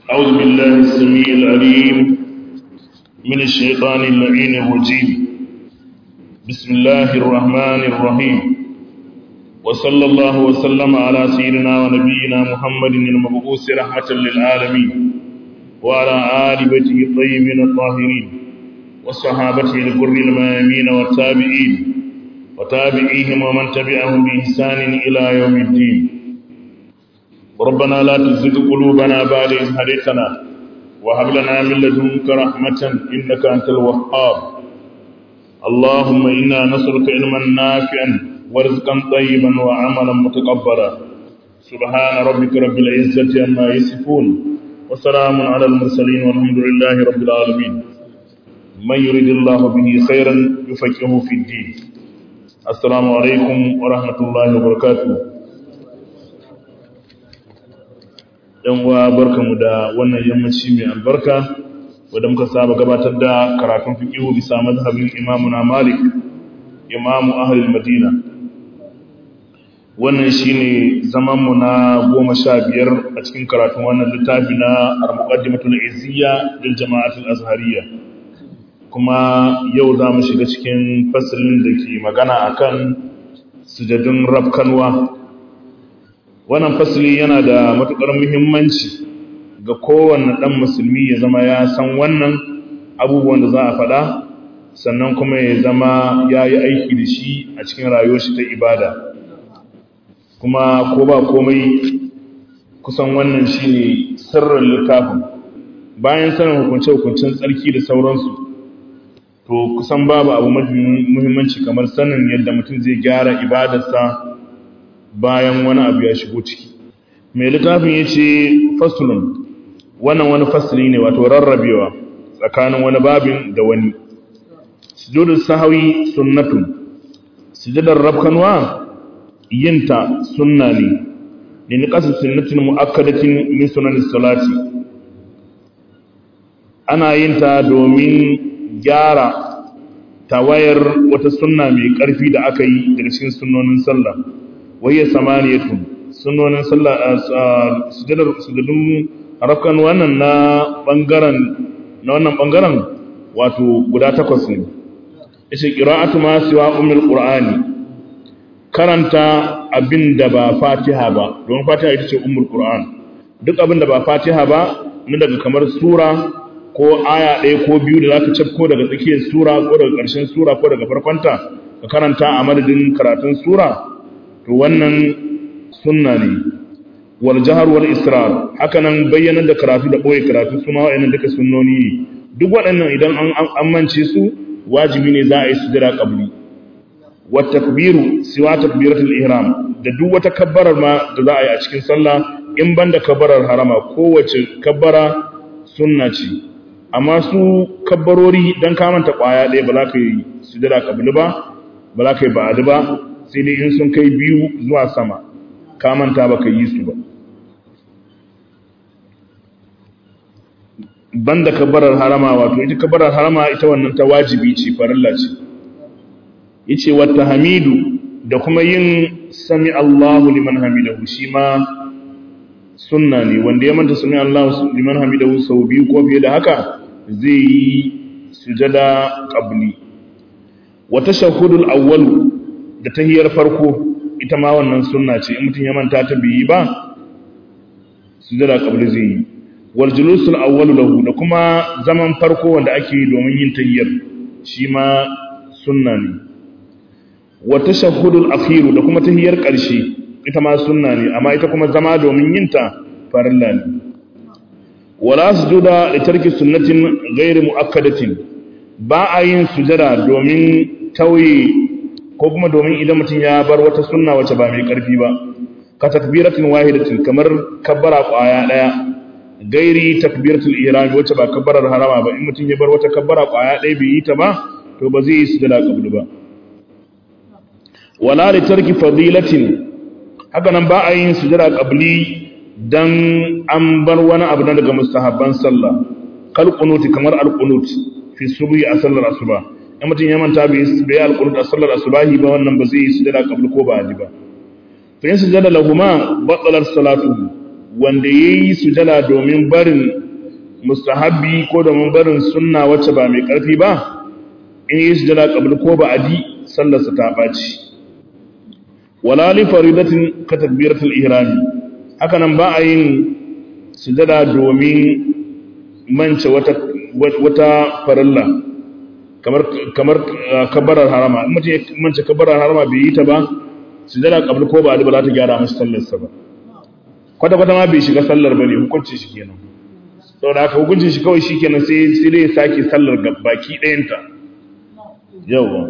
أعوذ بالله السميع العليم من الشيطان اللعين الرجيم بسم الله الرحمن الرحيم وصلى الله وسلم على سيدنا ونبينا محمد المبعوث رحمة للعالمين وعلى آل بيته الطيبين الطاهرين وصحابته الغر الميامين والتابعين وتابعيهم ومن تبعهم بإحسان إلى يوم الدين ربنا لا تزغ قلوبنا بعد إذ هديتنا وهب لنا من لدنك رحمة إنك أنت الوهاب اللهم إنا نسألك علما نافعا ورزقا طيبا وعملا متقبلا سبحان ربك رب العزة عما يصفون وسلام على المرسلين والحمد لله رب العالمين من يريد الله به خيرا يفقهه في الدين السلام عليكم ورحمة الله وبركاته yan uwa barkamu da wannan yammaci mai albarka wadda muka saba gabatar da karatun fiqihu bisa mazhabin imamuna Malik imamu ahlul Madina wannan shine zaman mu na 15 a cikin karatun wannan littafi na al-muqaddimatul izziya lil jama'atul azhariyya kuma yau za mu shiga cikin fasalin da ke magana akan sujadun rafkanwa wannan fasili yana da matuƙar muhimmanci ga kowanne ɗan musulmi ya zama ya san wannan abubuwan da za a faɗa sannan kuma ya zama ya yi aiki da shi a cikin rayuwar shi ta ibada kuma ko ba komai kusan wannan shi ne sirrin littafin bayan sanin hukunce-hukuncen tsarki da sauransu to kusan babu abu muhimmanci kamar sanin yadda mutum zai gyara ibadarsa bayan wani abu ya shigo ciki mai littafin ya ce fasulun wannan wani fasuli ne wato rarrabewa tsakanin wani babin da wani sujudun sahawi sunnatun sujudar rabkanwa yinta sunna ne ne ni kasu sunnatin mu'akkadatin min sunanin salati ana yinta domin gyara tawayar wata sunna mai ƙarfi da aka yi daga cikin sunnonin sallah wayya samaniyatun sunnonin sallah sujudar sujudun rakan wannan na bangaren na wannan bangaren wato guda takwas ne yace qira'atu ma siwa ummul qur'ani karanta abinda ba fatiha ba don fatiha ita ce ummul qur'an duk abinda ba fatiha ba na daga kamar sura ko aya ɗaya ko biyu da zaka cafko daga tsakiyar sura ko daga ƙarshen sura ko daga farkonta ka karanta a madadin karatun sura to wannan sunna ne wal jahar wal israr haka nan bayyanar da karatu da boye karatu su ma wa'annan duka sunnoni ne duk waɗannan idan an amince su wajibi ne za a yi sujada qabli wa takbiru siwa takbiratul ihram da duk wata kabbarar ma da za a yi a cikin sallah in banda kabbarar harama kowace kabbara sunna ce amma su kabbarori dan kamanta kwaya ɗaya ba za ka yi sujada qabli ba ba za ka yi ba'adi ba sai dai in sun kai biyu zuwa sama ka manta ba ka yi su ba banda kabarar harama wato ita kabarar harama ita wannan ta wajibi ce farilla ce yace wata hamidu da kuma yin sami Allahu liman hamidahu shi ma sunna ne wanda ya manta sami Allahu liman hamidahu sau biyu ko fiye da haka zai yi sujada qabli wa tashahhudul awwalu da tahiyar farko ita ma wannan sunna ce in mutum ya manta ta biyi ba sujada qabli zai yi wal julusul awwal lahu da kuma zaman farko wanda ake yi domin yin tahiyar shi ma sunna ne wa tashahhudul akhir da kuma tahiyar karshe ita ma sunna ne amma ita kuma zama domin yin ta farilla ne wala sujuda li tarki sunnatin ghairi muakkadatin ba a yin sujada domin tauye ko kuma domin idan mutum ya bar wata sunna wacce ba mai karfi ba ka takbiratin wahidatin kamar kabbara kwaya daya gairi takbiratul ihram wacce ba kabbarar harama ba in mutum ya bar wata kabbara kwaya daya bai yi ta ba to ba zai yi sujada qabli ba wala li tarki fadilatin haka nan ba a yin sujada qabli dan an bar wani abu na daga mustahabban sallah kal qunuti kamar al qunut fi subhi a sallar asuba in mutum ya manta bai yi alƙunut a sallar asubahi ba wannan ba zai yi sujada qabl ko ba ba to yin sujada lahuma batsalar salatu wanda yayi sujada domin barin mustahabbi ko domin barin sunna wacce ba mai karfi ba in yi sujada qabl ko ba'di sallarsa ta baci wala li faridatin ka takbiratul ihram haka nan ba a yin sujada domin mance wata wata farilla kamar kamar kabbarar harama in mutum ya mance kabbarar harama bai yi ta ba sujada qabl ko ba'di ba za ta gyara masa sallarsa ba kwata kwata ma bai shiga sallar bane hukunci shi kenan saboda haka hukuncin shi kawai shikenan sai sai dai sake sallar baki ɗayanta yawa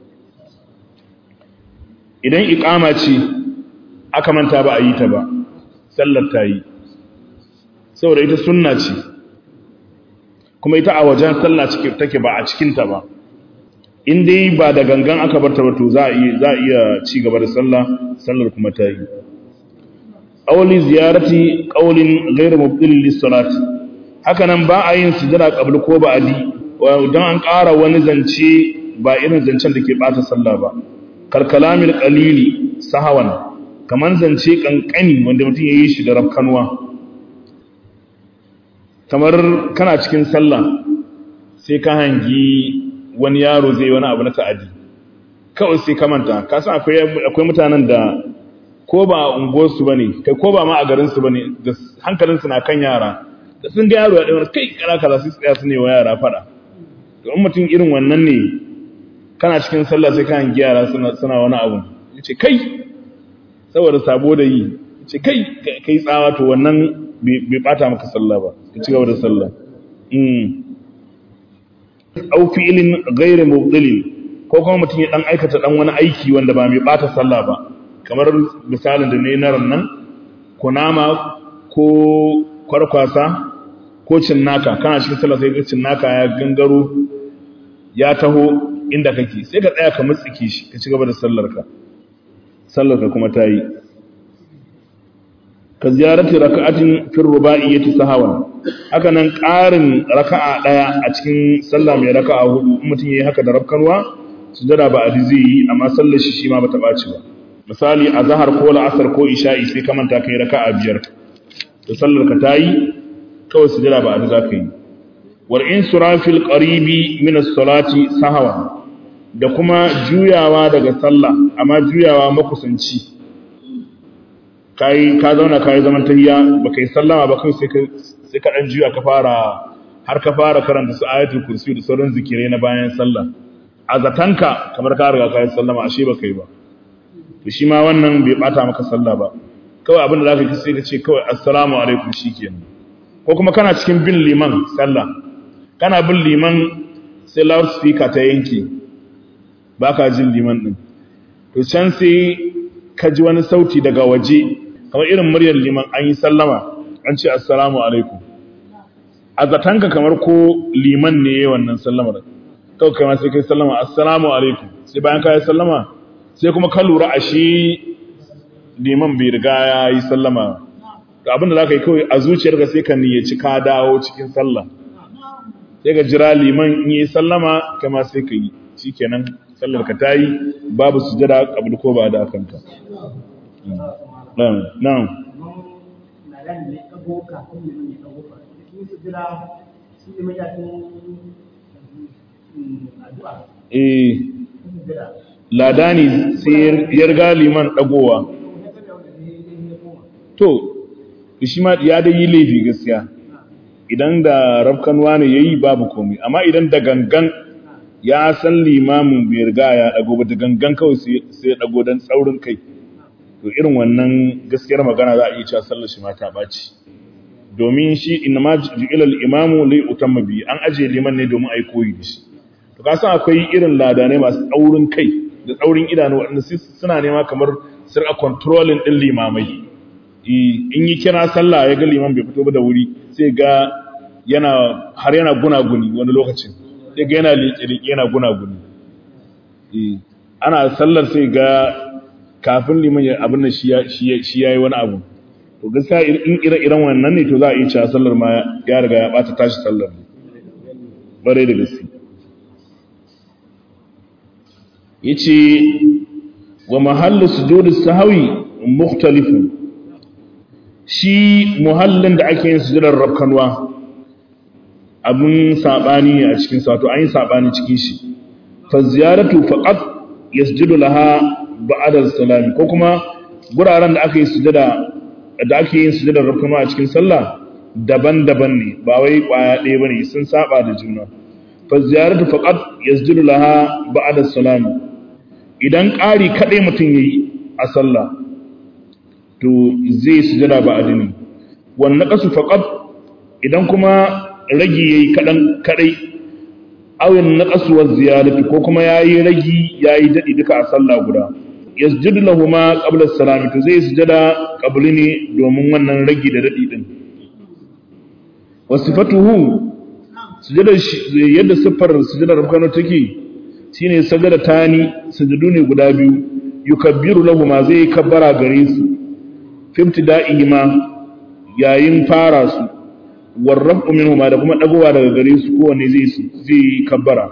idan iqama ce aka manta ba a yi ta ba sallar ta yi saboda ita sunna ce kuma ita a wajen sallah take ba a cikinta ba in dai ba da gangan aka barta ba to za a iya za a iya ci gaba da sallah sallar kuma ta yi awli ziyarati qawlin ghayr mubdil lis-salati haka nan ba a yin sujada qabl ko ba'di dan an ƙara wani zance ba irin zancen da ke bata sallah ba kalkalamil qalili sahawan kaman zance kankani wanda mutum yayi shi da rafkanwa kamar kana cikin sallah sai ka hangi wani yaro zai wani abu na ta'adi kawai sai ka manta ka san akwai akwai mutanen da ko ba a unguwarsu bane kai ko ba ma a garin su bane da hankalin su na kan yara da sun ga yaro ya dawo kai kana kaza sai tsaya su ne wa yara fada to in mutum irin wannan ne kana cikin sallah sai ka hangi yara suna suna wani abu yace kai saboda sabo da yi yace kai kai tsawa to wannan bai bata maka sallah ba ka ci gaba da sallah au fi'lin ghairu mubdilin ko kuma mutum ya dan aikata dan wani aiki wanda ba mai bata sallah ba kamar misalin da ne na rannan kunama ko kwarkwasa ko cinnaka kana cikin sallah sai ga cinnaka ya gangaro ya taho inda kake sai ka tsaya ka mutsike shi ka ci gaba da sallarka sallarka kuma ta yi ka ziyarati raka'atin fi ruba'iyyati sahawan haka nan ƙarin raka'a daya a cikin sallah mai raka'a hudu in mutum yayi haka da rafkanwa sujada ba adi zai yi amma sallar shi shi ma bata baci ba misali azhar ko la'asar ko isha'i sai ka manta kai raka'a biyar to sallar ka tayi kawai sujada ba adi zaka yi wal insurafil qaribi min as-salati sahawan da kuma juyawa daga sallah amma juyawa makusanci kai ka zauna kai zaman tahiyya baka yi sallama ba kai sai ka sai ka dan juya ka fara har ka fara karanta su ayatul kursi da sauran zikirai na bayan sallah a zatanka kamar ka riga kai sallama ashe baka yi ba to shi ma wannan bai bata maka sallah ba kawai abin da zaka yi sai ka ce kawai assalamu alaikum shikenan ko kuma kana cikin bin liman sallah kana bin liman sai loudspeaker ta yanke baka jin liman din to can sai ka ji wani sauti daga waje kamar irin muryar liman an yi sallama an ce assalamu alaikum a zatanka kamar ko liman ne wannan sallamar kawai kai ma sai kai sallama assalamu alaikum sai bayan ka yi sallama sai kuma ka lura a shi liman bai riga ya yi sallama to abin da za ka yi kawai a zuciyarka sai ka niyyaci ka dawo cikin sallah sai ka jira liman in yi sallama kai ma sai ka yi shikenan sallar ka tayi babu sujada kabul ko ba da kanka na'am na'am eh ladani sai ya riga liman dagowa to shi ma ya da yi laifi gaskiya idan da rafkanwa ne yayi babu komai amma idan da gangan ya san limamin bai riga ya dago ba da gangan kawai sai ya dago dan tsaurin kai to irin wannan gaskiyar magana za a iya cewa sallar shi ma ta baci domin shi inma ju'ila al-imamu li utamma bi an aje liman ne domin ai koyi da shi to ka san akwai irin ladanai masu tsaurin kai da tsaurin idanu wanda suna nema kamar sir a controlling din limamai in yi kira sallah ya ga liman bai fito ba da wuri sai ga yana har yana gunaguni wani lokacin sai ga yana liƙe-liƙe yana gunaguni ana sallar sai ga kafin liman ya abin da shi ya yi wani abu to gaskiya in ire-iren wannan ne to za a yi cewa sallar ma ya riga ya ɓata tashi sallar ne bare da gaske ya ce wa mahallu sujudus sahawi mukhtalifun shi muhallin da ake yin sujudar rabkanwa abin sabani ne a cikin sa to an yi sabani cikin shi fa ziyaratu faqat yasjudu laha ba'da salami ko kuma guraren da aka yi sujada da ake yin sujudar rabkanwa a cikin sallah daban-daban ne ba wai kwaya ɗaya bane sun saba da juna fa ziyaratu faqat yasjudu laha ba'da salami idan ƙari kaɗai mutum yayi a sallah to zai sujada ba adini wannan kasu faqat idan kuma ragi yayi kadan kadai awin naqasu wa ziyadati ko kuma yayi ragi yayi dadi duka a sallah guda yasjudu lahumu qabla as-salami to zai sujada qabli ne domin wannan ragi da dadi din wasifatuhu sujada yadda siffar sujada rukano take shine sajada tani sujudu ne guda biyu yukabbiru lahumu zai kabbara gare su fimtida'i ma yayin fara su warrafu minhu ma da kuma dagowa daga gare su kowanne zai zai kabbara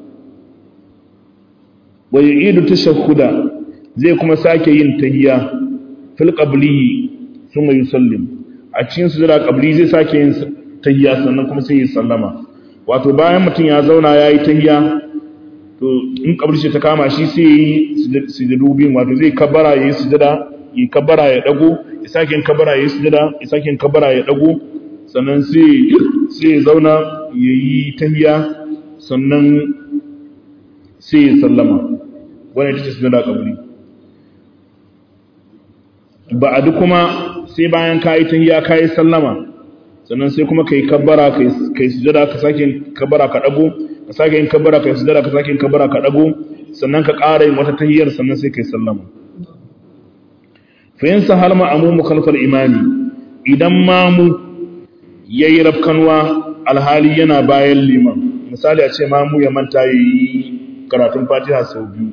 wa yu'idu tashahhuda zai kuma sake yin tahiyya fil qabli thumma yusallim a cikin sujada qabli zai sake yin tahiyya sannan kuma sai ya sallama wato bayan mutum ya zauna yayi tahiyya to in qabli ce ta kama shi sai yi sujudu biyun wato zai kabbara yayi sujada yi kabbara ya dago ya sake yin kabbara ya yi sujada ya sake yin kabbara ya dago sannan sai sai ya zauna ya yi tahiyya sannan sai ya sallama wannan ita ce sujada kabri ba'adu kuma sai bayan ka yi tahiyya ka yi sallama sannan sai kuma ka yi kabbara ka yi sujada ka sake yin kabbara ka dago ka sake yin kabbara ka yi sujada ka sake yin kabbara ka dago sannan ka ƙara yin wata tahiyyar sannan sai ka yi sallama fa yin sahal ma'amumu khalfal imani idan mamu yayi rafkanwa alhali yana bayan liman misali a ce mamu ya manta yi karatun fatiha sau biyu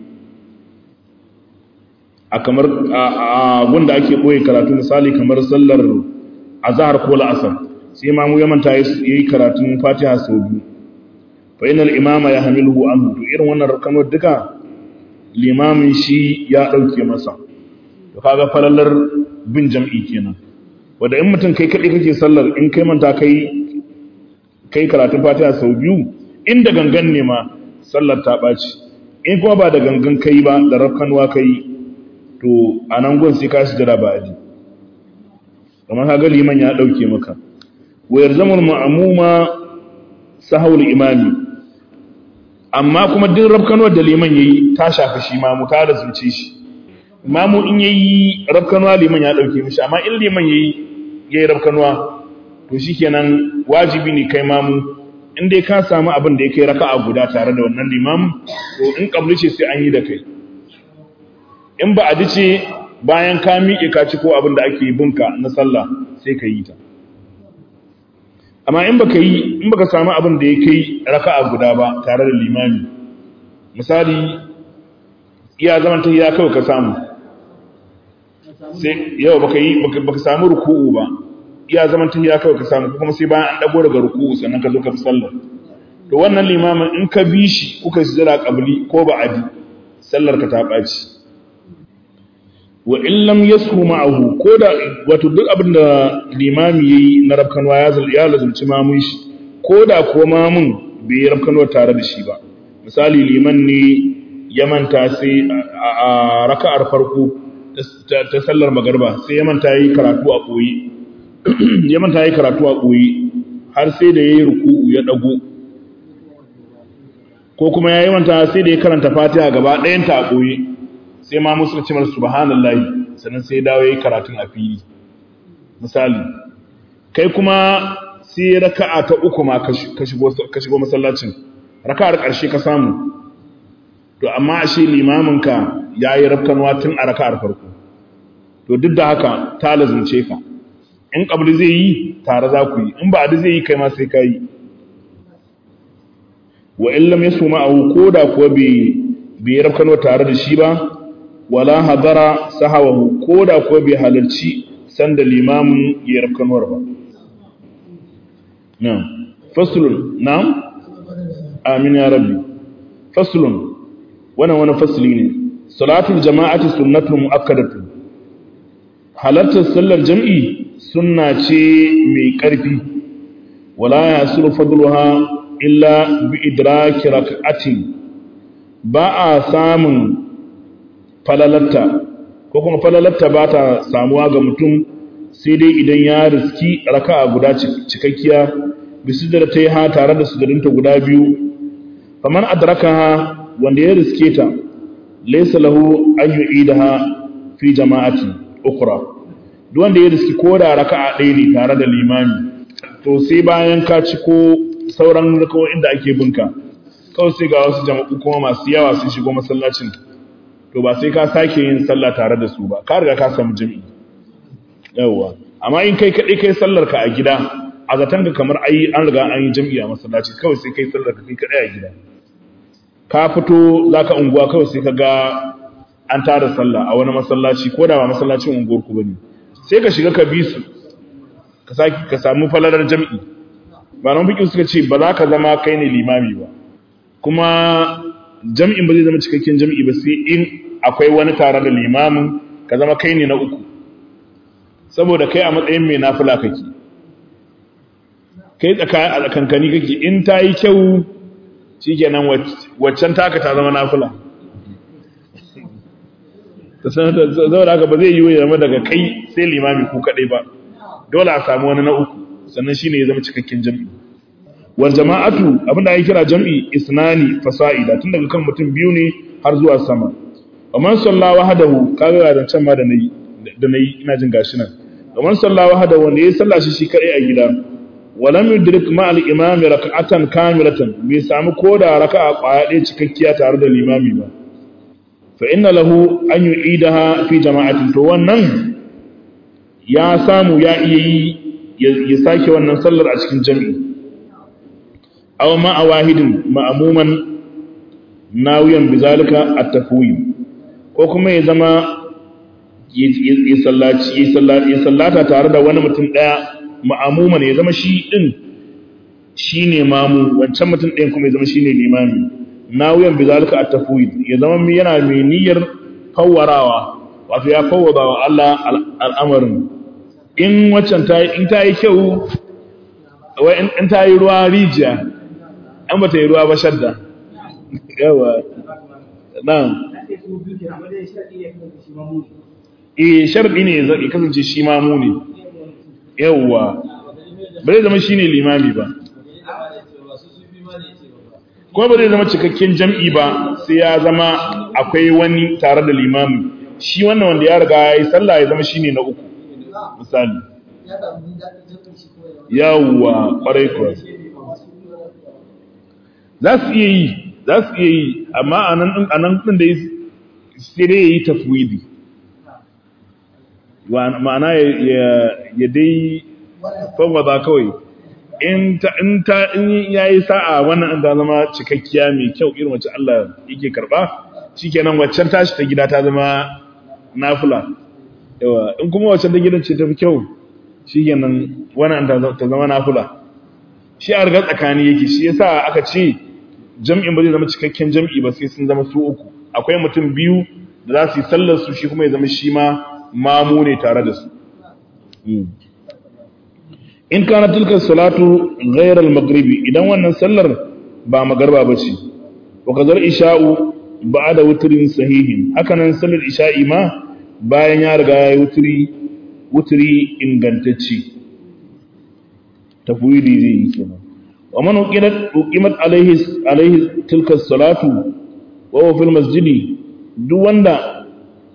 a kamar a wanda ake boye karatu misali kamar sallar azhar ko la'asar sai mamu ya manta yayi karatun fatiha sau biyu fa inal imama yahmiluhu anhu to irin wannan rafkanwar duka limamin shi ya dauke masa to kaga falalar bin jam'i kenan wanda in mutum kai kadai kake sallar in kai manta kai kai karatun fatiha sau biyu inda gangan ne ma sallar ta baci in kuma ba da gangan kai ba da rafkanwa kai to anan gun sai ka sujada ba aji kamar kaga liman ya dauke maka wa yarzamul ma'muma sahawul imani amma kuma duk rafkanwar da liman yayi ta shafi shi ma mu ta da zuci shi mamu in yayi rabkanwa liman ya dauke mishi amma in liman yayi yayi rabkanwa to shikenan wajibi ne kai mamu in dai ka samu abin da yake raka'a guda tare da wannan limamin to in kabli ce sai an yi da kai in ba a dace bayan ka miƙe ka ci ko abin da ake binka na sallah sai ka yi ta amma in baka yi in baka samu abin da yake raka'a guda ba tare da limami misali iya zaman ta ya kawai ka samu sai yau baka yi baka samu ruku'u ba iya zaman ta ya kawai ka samu kuma sai bayan an dago daga ruku'u sannan ka zo ka fi sallar to wannan limamin in ka bi shi kuka sujjada qabli ko ba'adi sallar ka ta baci wa in lam yasku ma'ahu ko da wato duk abin da limami yayi na rabkanwa ya zal ya lazumci mamun shi ko da ko mamun bai yi rabkanwa tare da shi ba misali liman ne ya manta sai a raka'ar farko ta sallar magarba sai ya manta yi karatu a koyi ya manta yi karatu a koyi har sai da yayi ruku'u ya dago ko kuma yayi manta sai da ya karanta Fatiha gaba ɗayan ta a koyi sai ma musu ce mar subhanallahi sannan sai dawo yayi karatun a fili misali kai kuma sai raka'a ta uku ma ka shigo ka shigo masallacin raka'ar ƙarshe ka samu to amma ashe limaminka ya yi rafkanwa tun a raka'ar farko to duk da haka ta lazumce ka in ƙabli zai yi tare za ku yi in ba zai yi kai ma sai ka yi wa in lam yasu ma'ahu ko da kuwa bai bai rafkanwa tare da shi ba wala hadara sahawahu ko da kuwa bai halarci sanda limamin ya rafkanwar ba na'am faslun na'am amin ya rabbi faslun wannan wani fasli ne salatul jama'ati sunnatun muakkadatu halartar sallar jam'i sunna ce mai ƙarfi wala ya suru fadluha illa bi idraki rak'atin ba a samun falalatta ko kuma falalatta ba ta samuwa ga mutum sai dai idan ya riski raka'a guda cikakkiya bisu da ta yi ha tare da sujudinta guda biyu faman adrakaha wanda ya riske ta laysa lahu an yu'idaha fi jama'ati ukra duk wanda ya riski ko da raka'a ɗaya ne tare da limami to sai bayan ka ci ko sauran rakawoyin da ake binka kawai sai ga wasu jama'u kuma masu yawa sun shigo masallacin to ba sai ka sake yin sallah tare da su ba ka riga ka samu jami'i yawwa amma in kai kaɗai kai sallar ka a gida a zaton ka kamar ai an riga an yi jami'i a masallaci kawai sai kai sallar ka kai kaɗai a gida ka fito za ka unguwa kawai sai ka ga an tada sallah a wani masallaci ko da ba masallacin unguwar ku bane sai ka shiga ka bi su ka saki ka samu falalar jami'i ba nan fiƙi suka ce ba za ka zama kai ne limami ba kuma jami'in ba zai zama cikakken jami'i ba sai in akwai wani tare da limamin ka zama kai ne na uku saboda kai a matsayin mai nafila kake kai tsakanin kankani kake in ta yi kyau shikenan waccan taka ta zama nafila ta sanar da haka ba zai yi ya zama daga kai sai limami ku kadai ba dole a samu wani na uku sannan shine ya zama cikakken jam'i wal jama'atu abinda ake kira jam'i isnani fasa'ida tun daga kan mutum biyu ne har zuwa sama wa man salla wahdahu kaga da can ma da nayi da nayi ina jin gashi nan wa man salla wahdahu wanda yayi sallah shi shi kadai a gida wa lam yudrik ma al imam rak'atan kamilatan bai samu koda raka'a kwaya ɗaya cikakkiya tare da limami ba fa inna lahu an yu'idaha fi jama'atin to wannan ya samu ya iya yi ya sake wannan sallar a cikin jami'i aw ma awahidin ma'muman nawiyan bizalika at-tafwid ko kuma ya zama ya sallaci ya sallata tare da wani mutum daya ma'muman ya zama shi din shine mamu wancan mutum ɗayan kuma ya zama shine limami nawiyan bizalika at-tafwid ya zama yana mai niyyar fawwarawa wato ya fawwada wa Allah al'amarin in waccan ta in ta yi kyau wai in ta yi ruwa rijiya an ba ta yi ruwa ba shadda yawa nan eh sharɗi ne ya kasance shi mamu ne yawa ba zai zama shi ne limami ba kuma ba zai zama cikakken jam'i ba sai ya zama akwai wani tare da limami shi wannan wanda ya riga ya yi sallah ya zama shi ne na uku misali yawwa kwarai kuwa za su iya yi za su iya yi amma a nan ɗin da sai dai ya yi tafwidi ma'ana ya dai fawwada kawai in ya yi sa'a wannan ta zama cikakkiya mai kyau irin wacce Allah yake karba shikenan waccan tashi ta gida ta zama nafila yawa in kuma waccan ta gidan ce ta fi kyau shikenan wannan ta zama nafila shi a riga tsakani yake shi yasa aka ce jam'in ba zai zama cikakken jam'i ba sai sun zama su uku akwai mutum biyu da za su yi sallar su shi kuma ya zama shi ma mamu ne tare da su in kana tilka salatu ghayr al-maghribi idan wannan sallar ba magarba bace wa kadar isha'u ba'da wutrin sahihin haka nan sallar isha'i ma bayan ya riga ya wutri wutri ingantacce tafwidi zai yi kenan wa man uqimat uqimat alaihi alaihi tilka salatu wa huwa fil masjidi duk wanda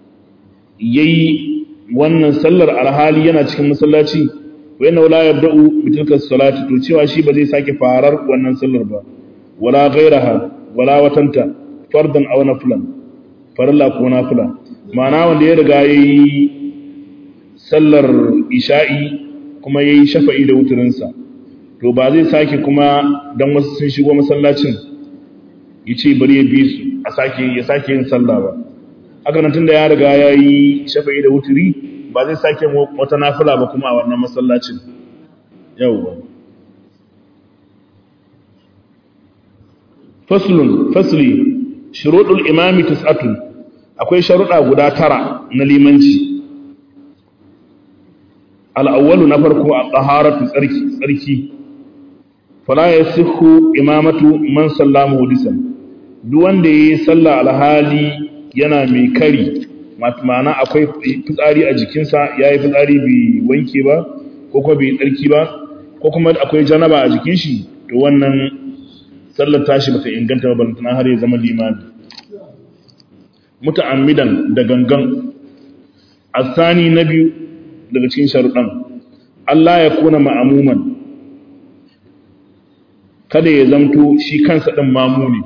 yayi wannan sallar alhali yana cikin masallaci wayanna wala yabda'u bi tilka salati to cewa shi ba zai sake farar wannan sallar ba wala ghairaha wala watanta fardan aw naflan farilla ko nafila ma'ana wanda ya riga yayi sallar isha'i kuma yayi shafa'i da wuturin sa to ba zai sake kuma dan wasu sun shigo masallacin yace bari ya bi su a sake ya sake yin sallah ba haka nan tunda ya riga yayi shafa'i da wuturi ba zai sake wata nafila ba kuma a wannan masallacin yawwa faslun fasli shuruɗul imami tis'atun akwai sharuɗa guda tara na limanci al-awwalu na farko at-taharatu tsarki tsarki fala yasihu imamatu man sallama hudisan duk wanda yayi sallah alhali yana mai kari ma'ana akwai fitsari a jikinsa yayi fitsari bai wanke ba ko kuma bai tsarki ba ko kuma akwai janaba a jikin shi to wannan sallar tashi bata inganta ba balantana har ya zama limami muta'ammidan da gangan asani na biyu daga cikin sharuɗan Allah ya kuna ma'amuman kada ya zamto shi kansa ɗan mamu ne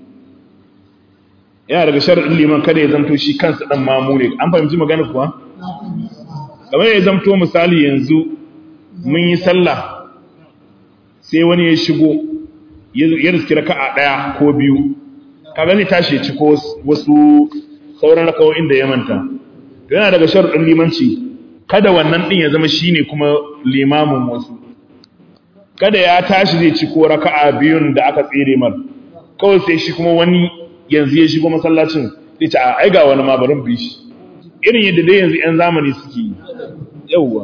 yana daga sharuɗin liman kada ya zamto shi kansa ɗan mamu ne an fahimci magana kuwa? kamar ya zamto misali yanzu mun yi sallah sai wani ya shigo ya riski raka'a ɗaya ko biyu kaga zai tashi ya ci ko wasu sauran rakawoyin da ya manta yana daga sharuɗin limanci kada wannan ɗin ya zama shine kuma limamin wasu kada ya tashi zai ci ko raka'a biyun da aka tsere mar kawai sai shi kuma wani yanzu ya shigo masallacin zai ci a aiga wani ma barin bi shi irin yadda dai yanzu 'yan zamani suke yi yauwa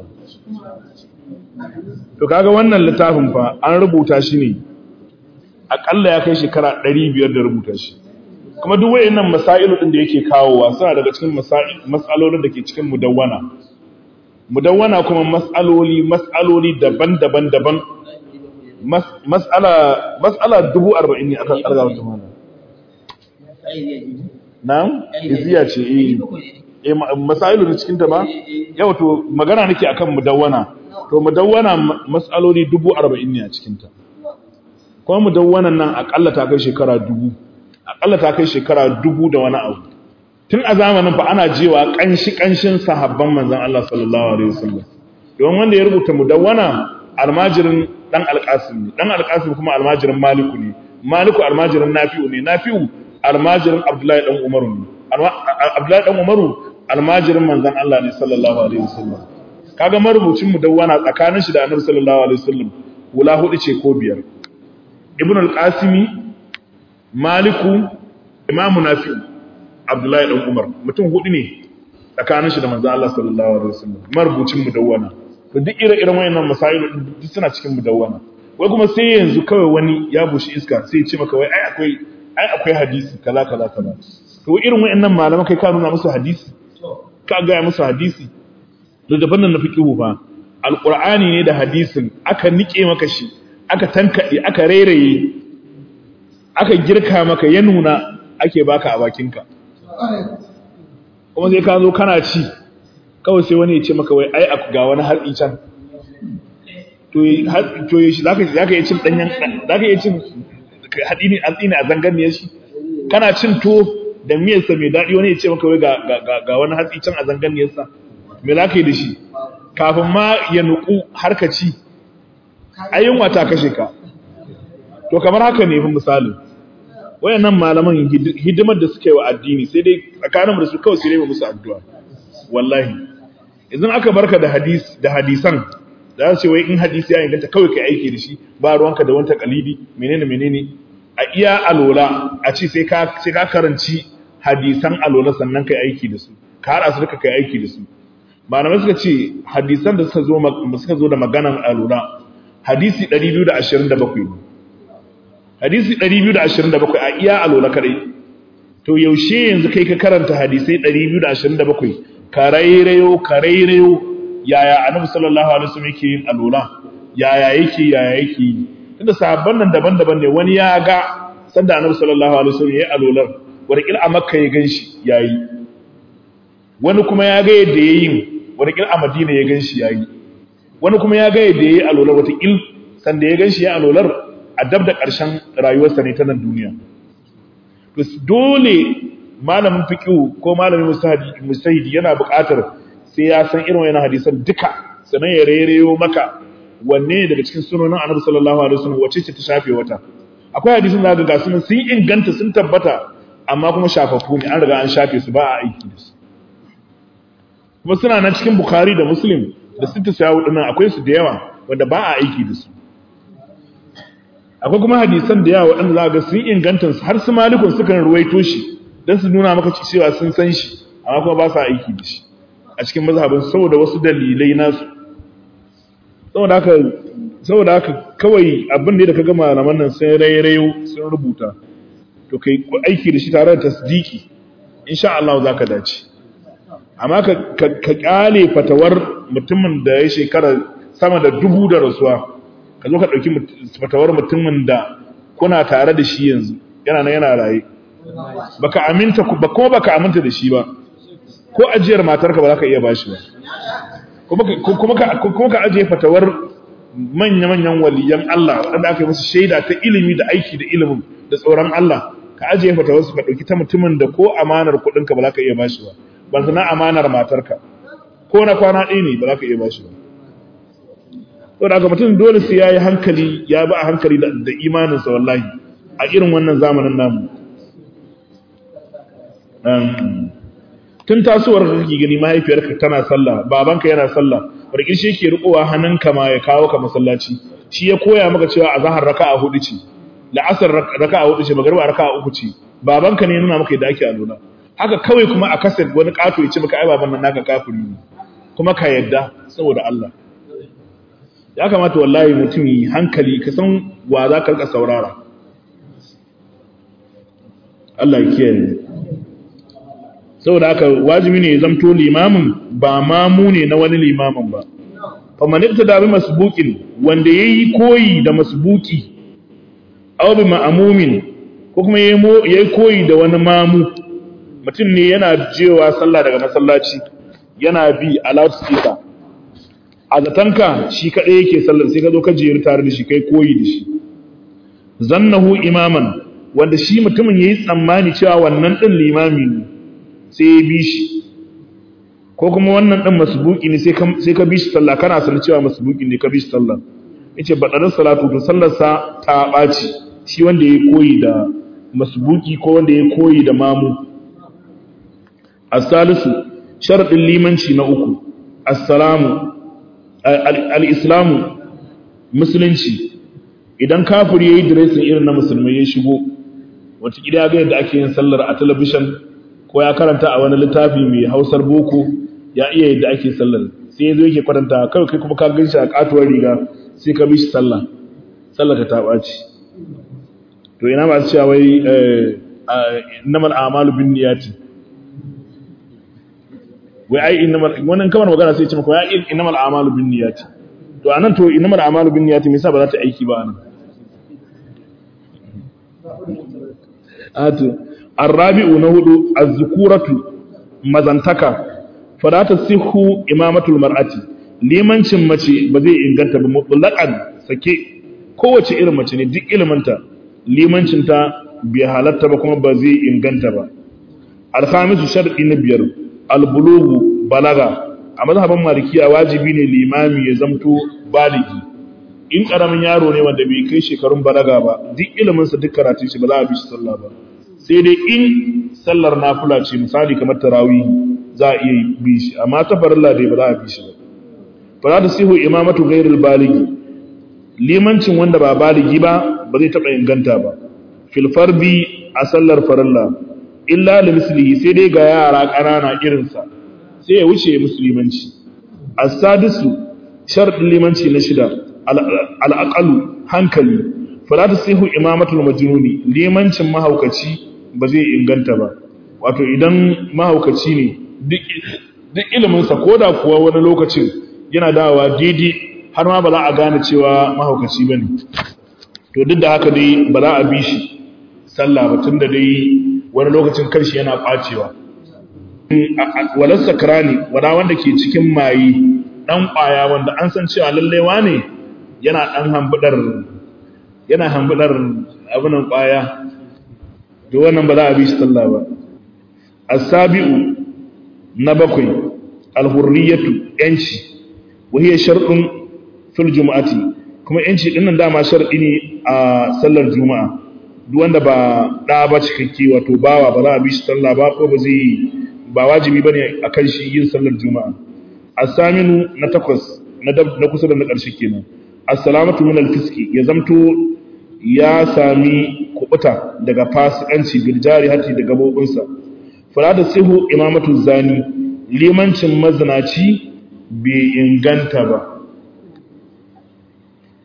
to kaga wannan littafin fa an rubuta shi ne akalla ya kai shekara 500 da rubuta shi kuma duk wayannan masailu din da yake kawowa suna daga cikin mas'alolin da ke cikin mudawwana mudawwana kuma mas'aloli mas'aloli daban-daban daban mas'ala mas'ala 40 ne aka karga wata mana na'am iziya ce eh eh masailu da cikin ta ba yau to magana nake akan mudawwana to mudawwana mas'aloli 40 ne a cikin ta kuma mudawwanan nan akalla ta kai shekara dubu akalla ta kai shekara dubu da wani abu tun a zamanin fa ana jewa kanshi kanshin sahabban manzon Allah sallallahu alaihi wasallam don wanda ya rubuta mudawwana almajirin dan alqasim ne dan alqasim kuma almajirin maliku ne maliku almajirin nafi'u ne nafi'u almajirin abdullahi dan umaru ne abdullahi dan umaru almajirin manzon Allah ne sallallahu alaihi wasallam kaga marubucin mudawwana tsakanin shi da annabi sallallahu alaihi wasallam wula hudu ce ko biyar ibn al-qasimi maliku imamu nafi abdullahi dan umar mutum hudu ne tsakanin shi da manzo Allah sallallahu alaihi wasallam marubucin mudawwana to duk ire-iren wayannan masail duk suna cikin mudawwana wai kuma sai yanzu kawai wani ya bushi iska sai ya ce maka wai ai akwai ai akwai hadisi kaza kaza kaza to irin wayannan malaman kai ka nuna musu hadisi ka ga musu hadisi da daban nan na fiqhu fa alqur'ani ne da hadisin aka nike maka shi aka tankaɗe aka rairaye aka girka maka ya nuna ake baka a bakinka kuma sai ka zo kana ci kawai sai wani ya ce maka wai ai ga wani hatsi can to yi shi za ka yi cin ɗanyen za ka yi cin haɗi ne hatsi ne a zangarniyar shi kana cin to da miyarsa mai daɗi wani ya ce maka wai ga wani hatsi can a zangarniyarsa me za ka yi da shi kafin ma ya nuku har ka ci ayyunwa ta kashe ka to kamar haka ne fi misali wayannan malaman hidimar da suka yi wa addini sai dai tsakaninmu da su kawai sai dai musu addu'a wallahi idan aka barka da hadis da hadisan da za su ce wai in hadisi ya inganta kawai kai aiki da shi ba ruwanka da wanta kalidi menene menene a iya alola a ce sai ka sai ka karanci hadisan alola sannan kai aiki da su ka hada su duka kai aiki da su malamai suka ce hadisan da suka zo suka zo da maganan alola hadisi 227 hadisi 227 a iya alola kadai to yaushe yanzu kai ka karanta hadisai 227 ka rairayo ka rairayo yaya annabi sallallahu alaihi wasallam yake yin alola yaya yake yaya yake yi tunda sahabban nan daban-daban ne wani ya ga sanda annabi sallallahu alaihi wasallam yayi alolar wani a makka ya ganshi yayi wani kuma ya ga yadda yayin wani a madina ya ganshi yayi wani kuma ya ga yadda yayi alolar wata il sanda ya ganshi ya alolar a dab da ƙarshen rayuwarsa ne ta nan duniya to dole malamin fiqh ko malamin mustahidi yana buƙatar sai ya san irin wannan hadisan duka sanan ya rereyo maka wanne daga cikin sunanin Annabi sallallahu alaihi wasallam wace ce ta shafe wata akwai hadisin da ga sunan sun inganta sun tabbata amma kuma shafafu ne an riga an shafe su ba a aiki da su kuma suna nan cikin Bukhari da Muslim da sittu sawu dinnan akwai su da yawa wanda ba a aiki da su akwai kuma hadisan da yawa waɗanda za ga sun inganta har su malikun sukan ruwaito shi don su nuna maka cewa sun san shi amma kuma ba sa aiki da shi a cikin mazhabin saboda wasu dalilai nasu saboda haka saboda haka kawai abin da ka ga malaman nan sun rairayo sun rubuta to kai aiki da shi tare da tasdiki insha Allah za ka dace amma ka ka kyale fatawar mutumin da ya shekara sama da dubu da rasuwa ka zo ka ɗauki fatawar mutumin da kuna tare da shi yanzu yana nan yana raye baka aminta ba kuma baka aminta da shi ba ko ajiyar matarka ba za ka iya bashi ba kuma ka ajiye fatawar manya-manyan waliyan Allah waɗanda aka yi musu shaida ta ilimi da aiki da ilimin da tsoron Allah ka ajiye fatawar su ka ɗauki ta mutumin da ko amanar kuɗinka ba za ka iya bashi ba ban sana amanar matarka ko na kwana ɗaya ne ba za ka iya bashi ba to da mutum dole sai ya yi hankali ya bi a hankali da imaninsa wallahi a irin wannan zamanin namu tun tasowar ka kake gani mahaifiyarka tana sallah babanka yana sallah barki shi yake rikowa hannunka ma ya kawo ka masallaci shi ya koya maka cewa azhar raka'a hudu ce la'asar raka'a hudu ce magriba raka'a uku ce babanka ne nuna maka yadda ake alula haka kawai kuma a kasar wani kato ya ce maka ai baban nan naka kafiri ne kuma ka yadda saboda Allah ya kamata wallahi mutum yi hankali ka san wa za ka rika saurara Allah ya kiyaye saboda haka wajibi ne ya zamto limamin ba mamu ne na wani limamin ba faman ibtada bi masbuqin wanda yayi koyi da masbuki aw bi ma'mumin ko kuma yayi koyi da wani mamu mutum ne yana jewa sallah daga masallaci yana bi a loudspeaker a zatanka shi kaɗai yake sallar sai ka zo ka jeru tare da shi kai koyi da shi zannahu imaman wanda shi mutumin yayi tsammani cewa wannan din limami ne sai ya bi shi ko kuma wannan din masbuki ne sai ka bi shi sallah kana sanin cewa masbuki ne ka bi shi sallah yace badarin salatu to sallar sa ta baci shi wanda yayi koyi da masbuki ko wanda yayi koyi da mamu as-salisu sharadin limanci na uku assalamu al-islamu musulunci idan kafiri yayi dressing irin na musulmai ya shigo wata gida ga yadda ake yin sallar a talabishin ko ya karanta a wani littafi mai hausar boko ya iya yadda ake sallar sai yazo yake kwatanta kawai kai kuma ka gan shi a katuwar riga sai ka bi shi sallah sallar ka ta ɓaci to ina masu cewa wai innamal a'malu bin niyati wai ai innamal wannan kamar magana sai ya ce maka wai innamal a'malu bin niyati to anan to innamal a'malu bin niyati me yasa ba za ta aiki ba anan atu arrabi'u na hudu az-zukuratu mazantaka fala tasihhu imamatul mar'ati limancin mace ba zai inganta ba mutlaqan sake kowace irin mace ne duk iliminta limancin ta bai halatta ba kuma ba zai inganta ba al-khamisu shar'i na biyar al-bulughu balaga a mazhaban malikiya wajibi ne limami ya zamto baligi in karamin yaro ne wanda bai kai shekarun balaga ba duk iliminsa duk karatun shi ba za a bi shi sallah ba sai dai in sallar nafila ce misali kamar tarawih za a iya bi shi amma ta farilla dai ba za a bi shi ba fa za ta sihu imamatu ghairil baligi limancin wanda ba baligi ba ba zai taba inganta ba fil farbi a sallar farilla illa li mislihi sai dai ga yara ƙanana irinsa sai ya wuce musulmanci as-sadisu sharadin limanci na shida al-aqalu hankali fala tasihu imamatul majnuni limancin mahaukaci ba zai inganta ba wato idan mahaukaci ne duk iliminsa ko da kuwa wani lokacin yana dawa daidai har ma ba za a gane cewa mahaukaci ba ne to duk da haka dai ba za a bi shi sallah ba tun da dai wani lokacin karshe yana ɓacewa walar sakrani wada wanda ke cikin mayi ɗan ƙwaya wanda an san cewa lallaiwa ne yana ɗan hambudar yana hambudar abinan ƙwaya to wannan ba za a bi shi sallah ba as-sabi'u na bakwai al-hurriyatu yanci wa hiya shar'un fil jumu'ati kuma yanci din nan dama shar'i ne a sallar juma'a duk wanda ba da ba cikakke wato bawa ba za a bi shi sallah ba ko ba zai ba wajibi bane akan shi yin sallar juma'a as-saminu na takwas na na kusa da na ƙarshe kenan as-salamatu min al-fiski ya zamto ya sami kubuta daga fasikanci biljari hati da gabobinsa fara da sihu imamatu zani limancin mazinaci bai inganta ba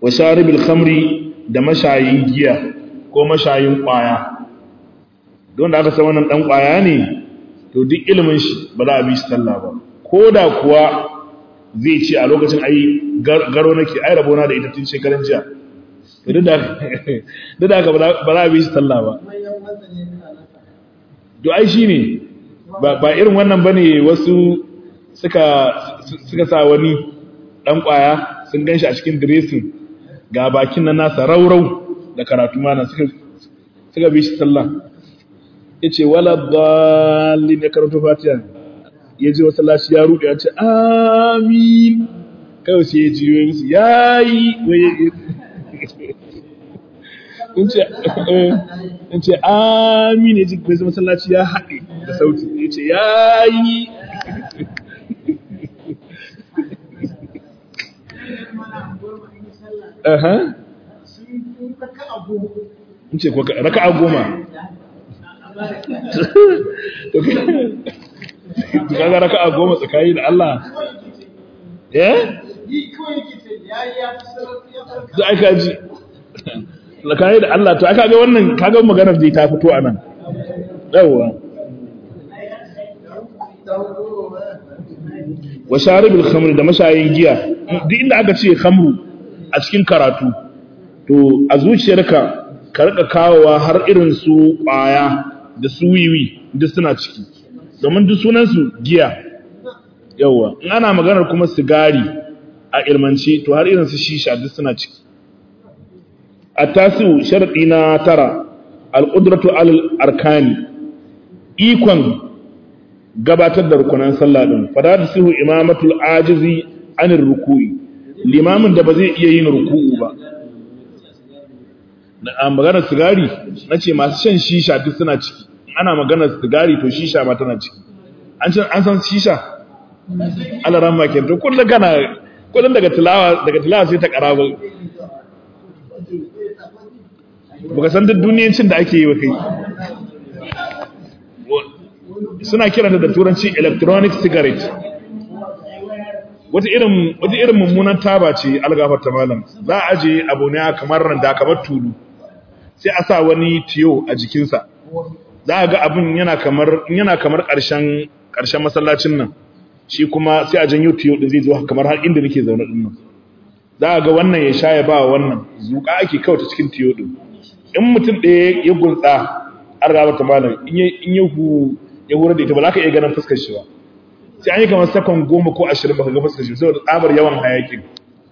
wa sharibil khamri da mashayin giya ko mashayin kwaya don da aka san wannan dan kwaya ne to duk ilimin shi ba za a bi shi sallah ba ko da kuwa zai ce a lokacin ai garo nake ai rabona da ita tun shekaran jiya to duk da duk da haka ba za a bi shi sallah ba to ai shine ba ba irin wannan bane wasu suka suka sa wani dan kwaya sun ganshi a cikin dressing ga bakin nan nasa raurau da karatu mana suka suka bi shi sallah yace wala dallin ya karanto fatiha ya ji wasu lashi ya rude ya ce amin kawai sai ya ji yoyin musu yayi in ce amin ya ji bai zama sallaci ya haɗe da sauti ya ce yayi Aha. In ce raka'a goma. to kaga raka'a goma tsakani da Allah eh da aka ji tsakani da Allah to aka ga wannan kaga maganar da ta fito anan yawa wa sharibul khamr da mashayin giya duk inda aka ce khamru a cikin karatu to a zuciyarka ka rika kawowa har irin su kwaya da su wiwi duk suna ciki domin duk sunansu giya yawa in ana maganar kuma sigari a ilmance to har irin su shisha duk suna ciki a tasiru sharaɗi na tara al'udratu alal arkani ikon gabatar da rukunan sallah din fada da sihu imamatul ajizi anir ruku'i limamin da ba zai iya yin ruku'u ba a maganar sigari na ce masu shan shisha duk suna ciki ana maganar sigari to shisha ma tana ciki an san shisha alaran makin to kullum kana kullum daga tilawa daga tilawa sai ta karaba baka san duk duniyancin da ake yi wa kai suna kiranta da turanci electronic cigarette wata irin wata irin mummunan taba ce algafar ta malam za a aje abu ne kamar randa kamar tulu sai a sa wani tiyo a jikinsa za a ga abin yana kamar yana kamar ƙarshen ƙarshen masallacin nan shi kuma sai a janyo tiyo din zai zo kamar har inda nake zaune din nan za a ga wannan ya sha ya ba wannan zuƙa ake kawai ta cikin tiyo din in mutum ɗaya ya gunsa an gaba ta malam in ya hu ya hura da ita ba za ka iya ganin fuskar shi ba sai an yi kamar sakon goma ko ashirin ba ka ga fuskar shi saboda tsabar yawan hayakin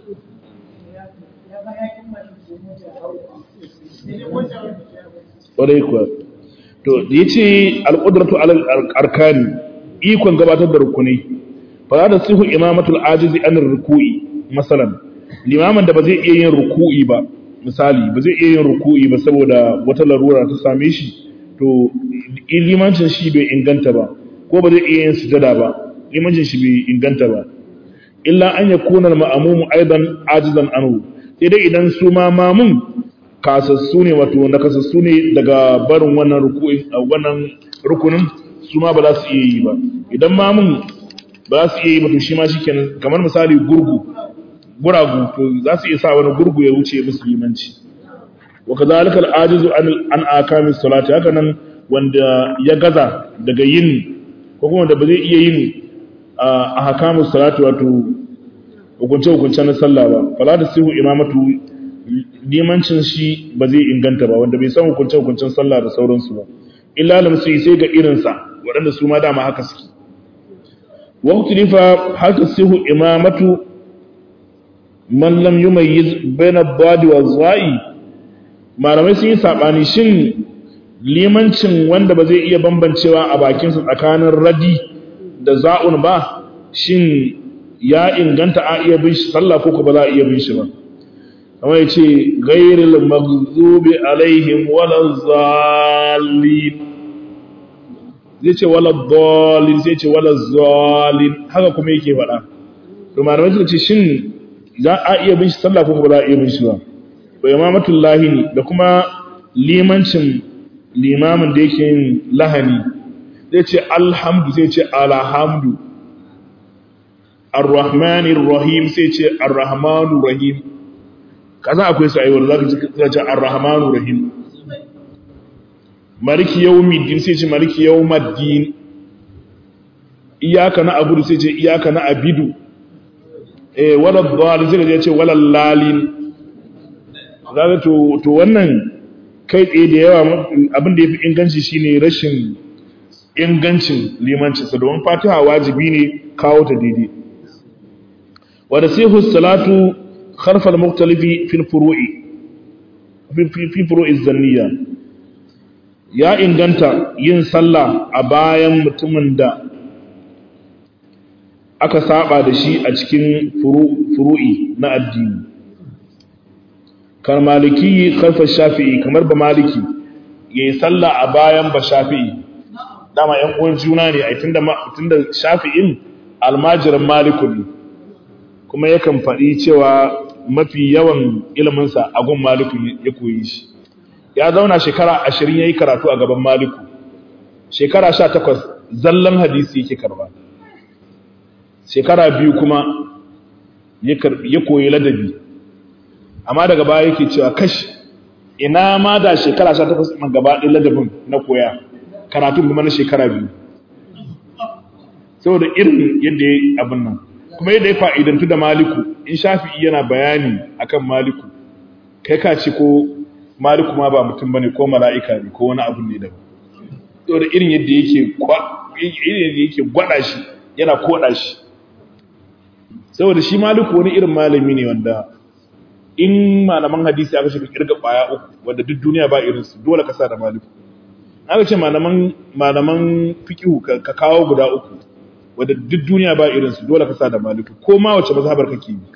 ƙwarai kuwa to da ya ce al'udratu al'arkani ikon gabatar da rukunai fa za da sihu imamatul ajizi anir ruku'i masalan limamin da ba zai iya yin ruku'i ba misali ba zai iya yin ruku'i ba saboda wata larura ta same shi to limancin shi bai inganta ba ko ba zai iya yin sujada ba limancin shi bai inganta ba illa an yakuna al-ma'mumu aidan ajizan anhu sai dai idan su ma mamun kasassu ne wato na kasassu ne daga barin wannan ruku'i wannan rukunin su ma ba za su iya yi ba idan mamun ba za su iya yi ba to shi ma shikenan kamar misali gurgu guragu to za su iya sa wani gurgu ya wuce musu limanci wa kadhalika al-ajizu an an akamis salati haka nan wanda ya gaza daga yin ko kuma da ba zai iya yin a hakamus salati wato hukunce hukunce na sallah ba fala da sihu imamatu limancin shi ba zai inganta ba wanda bai san hukunce hukuncen sallah da sauransu ba illa lam sai sai ga irinsa waɗanda su ma dama haka suke wa huklifa haka sihu imamatu man lam yumayyiz baina badi wa zai malamai sun yi sabani shin limancin wanda ba zai iya bambancewa a bakin sa tsakanin radi da za'un ba shin ya inganta a iya bin shi sallah ko ba za a iya bin shi ba kamar yace ghairil maghdubi alaihim walaz zallin zai ce wala dhalin zai ce wala zalin haka kuma yake faɗa to malamai suka ce shin za a iya bin shi sallah ko ba za a iya bin shi ba bai imamatul lahini da kuma limancin limamin da yake yin lahani zai ce alhamdu zai ce alhamdu arrahmanir rahim sai ce arrahmanur rahim kasan akwai su aiwar zaka ji ce ar-rahmanu rahim maliki yawmiddin sai ce maliki yawmaddin iyaka na abudu sai ce iyaka na abidu eh wala dhalin sai ya ce wala lalin kaga to to wannan kai tsaye da yawa abin da yafi inganci shine rashin ingancin limanci sa domin fatiha wajibi ne kawo ta daidai wa nasihu salatu kharf al-mukhtalifi fi al-furu'i fi furu'i zanniya ya inganta yin sallah a bayan mutumin da aka saba da shi a cikin furu'i na addini kan maliki kharfa shafi'i kamar ba maliki yayi sallah a bayan ba shafi'i dama yan uwan juna ne ai tunda tunda shafi'in almajirin maliku ne kuma yakan faɗi cewa mafi yawan iliminsa a gun maliku ya koyi shi ya zauna shekara ashirin ya yi karatu a gaban maliku shekara sha takwas zallan hadisi yake karba shekara biyu kuma ya koyi ladabi amma daga baya yake cewa kashi ina ma da shekara sha takwas ma gaba ɗin ladabin na koya karatun kuma na shekara biyu saboda irin yadda ya yi abin nan kuma yadda ya fa'idantu da maliku in shafi'i yana bayani akan maliku kai ka ce ko maliku ma ba mutum bane ko mala'ika ne ko wani abu ne da saboda irin yadda yake irin yadda yake gwada shi yana koda shi saboda shi maliku wani irin malami ne wanda in malaman hadisi aka shiga kirga baya uku wanda duk duniya ba irin su dole ka sa da maliku aka ce malaman malaman fiqhu ka kawo guda uku wadda duk duniya ba irinsu dole ka sa da maliku ko ma wace mazhabar kake yi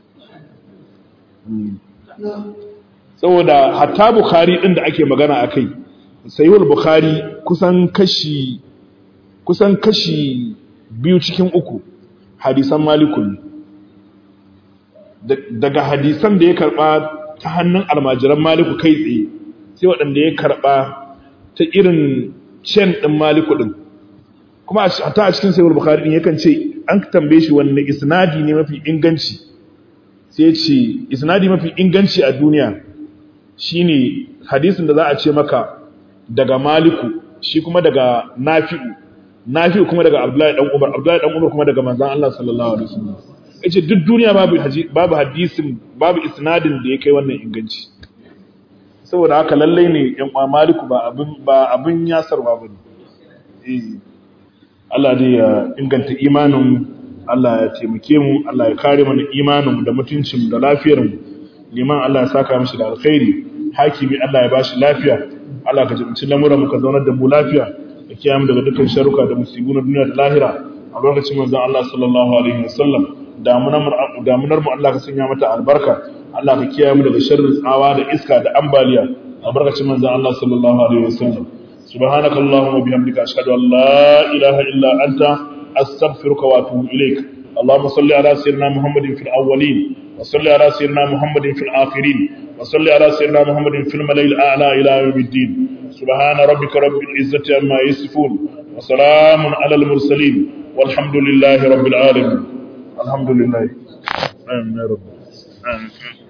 saboda hatta bukhari din da ake magana akai sayyid bukhari kusan kashi kusan kashi biyu cikin uku hadisan maliku ne daga hadisan da ya karba ta hannun almajiran maliku kai tsaye sai waɗanda ya karba ta irin cen ɗin maliku ɗin kuma ta a cikin sayar bukari din yakan ce an tambaye shi wanne isnadi ne mafi inganci sai ce isnadi mafi inganci a duniya shine hadisin da za a ce maka daga maliku shi kuma daga nafi'u nafi'u kuma daga abdullahi dan umar abdullahi dan umar kuma daga manzon Allah sallallahu alaihi wasallam yace duk duniya babu babu hadisin babu isnadin da ya kai wannan inganci saboda haka lallai ne yan uwa maliku ba abin ba abin yasarwa bane eh Allah dai ya inganta imanin Allah ya taimake mu Allah ya kare mana imanin da mutuncin da lafiyar mu liman Allah ya saka mishi da alkhairi hakimi Allah ya bashi lafiya Allah ka jibinci lamuran mu ka zaunar da mu lafiya da kiyaye mu daga dukkan sharuka da musibu na duniya da lahira a lokacin manzon Allah sallallahu alaihi wasallam damunar mu Allah ka sanya mata albarka Allah ka kiyaye mu daga sharrin tsawa da iska da ambaliya a barkacin manzon Allah sallallahu alaihi wasallam سبحانك اللهم وبحمدك أشهد أن لا إله إلا أنت أستغفرك وأتوب إليك اللهم صل على سيدنا محمد في الأولين وصل على سيدنا محمد في الآخرين وصل على سيدنا محمد في الملأ الأعلى إلى يوم الدين سبحان ربك رب العزة عما يصفون وسلام على المرسلين والحمد لله رب العالمين الحمد لله آمين يا رب آمين